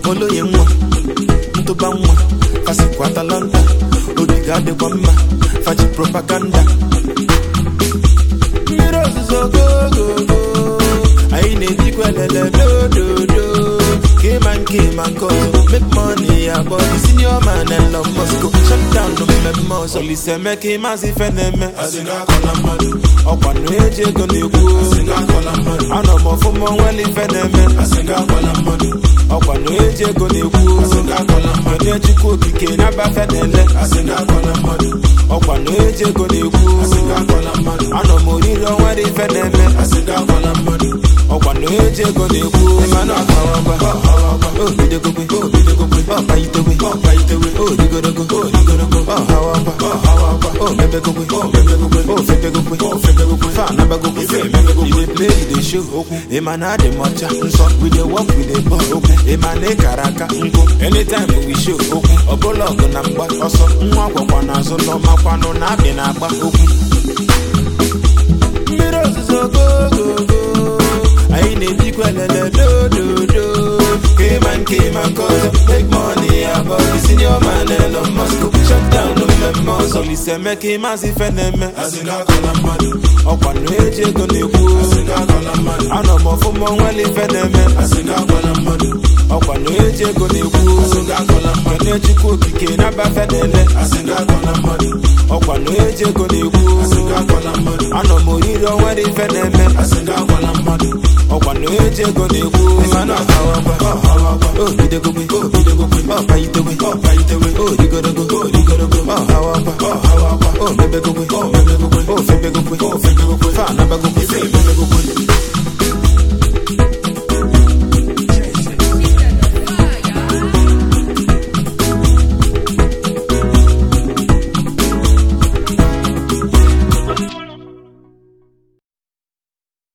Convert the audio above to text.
oloye nwa ntụba nwa fasikwa atalanta ogige adịkwa mma faji propaganda mmiri ozuzo gogogo anyị na-ejikwa elele dododo kema nke ma nke ọzọ make money ya bọdi senior man Elon Musk shut down mmemme ọzọ Olise Emeka ịmazị ife na-eme ọkwa na eji ego na-ekwu anọ m ọfụma onwere ife na-eme ọkwa na eji ego na-ekwu onye chukwu okike na-abafe na-ele ọkwa na eji ego na-ekwu anọ m oriri onwere ife na-eme ọkwa na eji ego na-ekwu mana ọkawakwa obidogogwe ọkpaitewe odigorogo ọhawakwa omebegogwe ofebegogwe fanabagogwe you dey play you dey show okwu ịma na adị m ọcha nsọ we dey work we dey ball okwu ịma na ịkara aka nkụ anytime we show okwu ọbụla ọgụ na mgba ọsọ nwa gwakwa n'azụ n'ọmakwanụ na abị na-agba okwu mmiri ozuzo gogogo anyị na-ejikwa elele dododo kema nke ma nke ọzọ make money abọd senior man Elon Musk shut down mmemme ọzọ Olise Emeka ịmazị ife na-eme ọkwa na eji ego na-ekwu anọ m ọfụma onwere ife na-eme ọkwa na eji ego na-ekwu onye chukwu okike na-abafe na-ele ọkwa na eji ego na-ekwu anọ m oriri onwere ife na-eme ọkwa na eji ego na-ekwu mana ọhawakwa obidogogwe ọkpaitewe odigorogo ọhawakwa omebegogwe ofebegogwe fanabagogwe